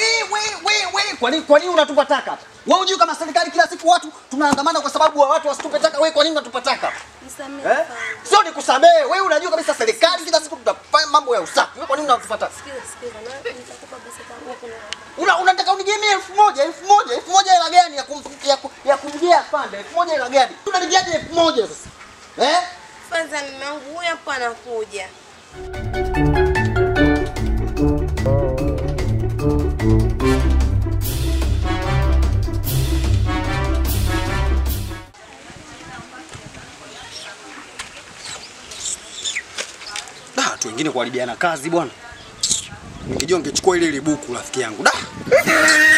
we, we, we. Kwa nini kwa nini unatupa taka hapa? Wewe hujui kama serikali kila siku watu tunaandamana kwa sababu wa watu wasitupe taka, wewe kwa nini unatupa taka? Nisamehe Eh? afande. Sio nikusamehe, wewe unajua kabisa serikali kila siku tunafanya mambo ya usafi. Wewe kwa nini unatupa taka? Sikiza, sikiza. Na nitakupa pesa zangu kuna Una, unataka unijemie elfu moja elfu moja elfu moja hela gani ya kum, ya, ku- ya kumjia afande elfu moja hela gani? Unanijiaje elfu moja sasa? Eh? kwanza mume wangu huyu hapo anakuja. Da, watu wengine kuharibiana kazi bwana. Ningejua ningechukua ile ile buku rafiki yangu. Da.